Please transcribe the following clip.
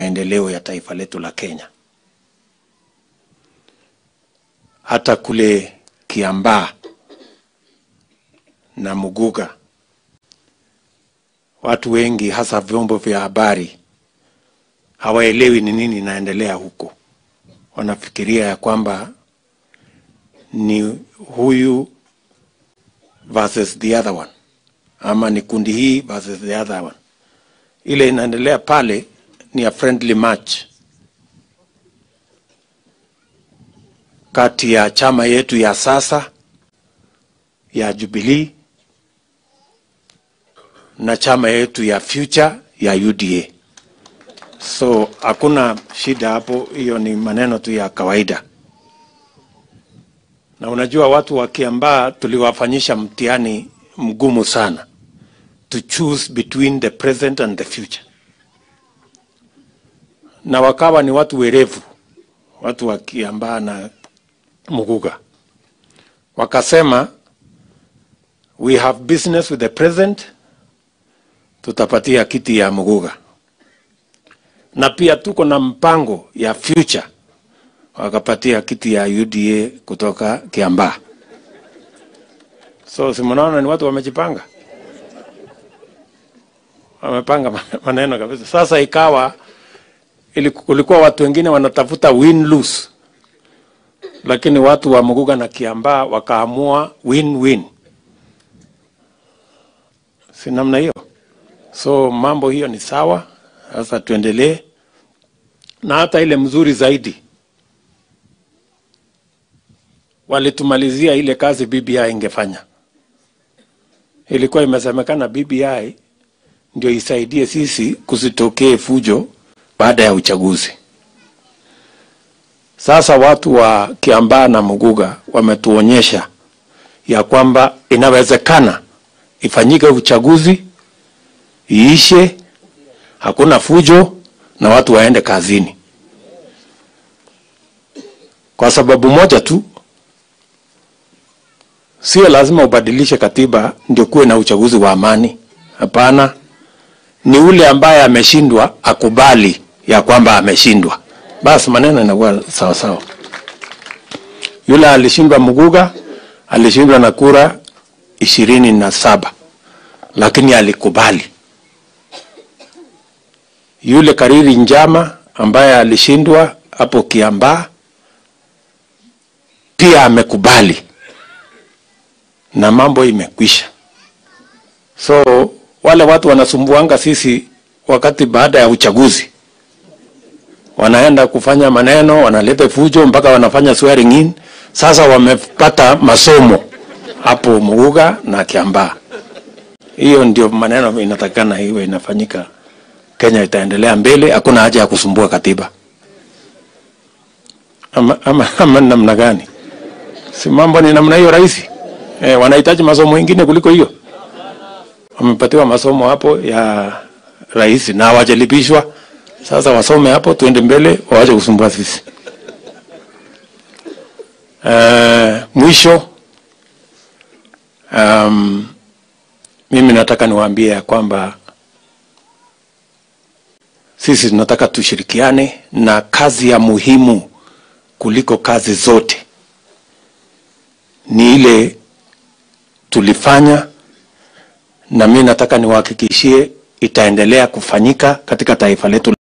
maendeleo ya taifa letu la Kenya. Hata kule Kiambaa na Muguga, watu wengi hasa vyombo vya habari hawaelewi ni nini inaendelea huko. Wanafikiria ya kwamba ni huyu versus the other one, ama ni kundi hii versus the other one. Ile inaendelea pale ni a friendly match kati ya chama yetu ya sasa ya Jubilee na chama yetu ya Future ya UDA. So hakuna shida hapo, hiyo ni maneno tu ya kawaida. Na unajua watu wa Kiambaa tuliwafanyisha mtihani mgumu sana to choose between the present and the future, na wakawa ni watu werevu, watu wa Kiambaa na Muguga wakasema, we have business with the present, tutapatia kiti ya Muguga na pia tuko na mpango ya future, wakapatia kiti ya UDA kutoka Kiambaa. So si mnaona ni watu wamejipanga, wamepanga maneno kabisa. Sasa ikawa ili kulikuwa watu wengine wanatafuta win lose, lakini watu wa Muguga na Kiambaa wakaamua win win, si namna hiyo? So mambo hiyo ni sawa. Sasa tuendelee na hata ile mzuri zaidi, walitumalizia ile kazi BBI ingefanya. Ilikuwa imesemekana BBI ndio isaidie sisi kusitokee fujo baada ya uchaguzi. Sasa watu wa Kiambaa na Muguga wametuonyesha ya kwamba inawezekana ifanyike uchaguzi iishe hakuna fujo na watu waende kazini, kwa sababu moja tu, sio lazima ubadilishe katiba ndio kuwe na uchaguzi wa amani. Hapana, ni ule ambaye ameshindwa akubali ya kwamba ameshindwa, basi maneno inakuwa sawa sawa. Yule alishindwa Muguga alishindwa na kura ishirini na saba lakini alikubali yule Kariri Njama ambaye alishindwa hapo Kiambaa pia amekubali na mambo imekwisha. So wale watu wanasumbuanga sisi wakati baada ya uchaguzi, wanaenda kufanya maneno, wanaleta fujo mpaka wanafanya swearing in. Sasa wamepata masomo hapo Muguga na Kiambaa. Hiyo ndio maneno inatakikana iwe inafanyika. Kenya itaendelea mbele, hakuna haja ya kusumbua katiba ama, ama, ama namna gani? Si mambo ni namna hiyo rahisi eh? Wanahitaji masomo mengine kuliko hiyo. Wamepatiwa masomo hapo ya rahisi na hawajalipishwa. Sasa wasome hapo, tuende mbele, waache kusumbua sisi. Uh, mwisho um, mimi nataka niwaambie ya kwamba sisi tunataka tushirikiane na kazi ya muhimu kuliko kazi zote ni ile tulifanya, na mimi nataka niwahakikishie itaendelea kufanyika katika taifa letu.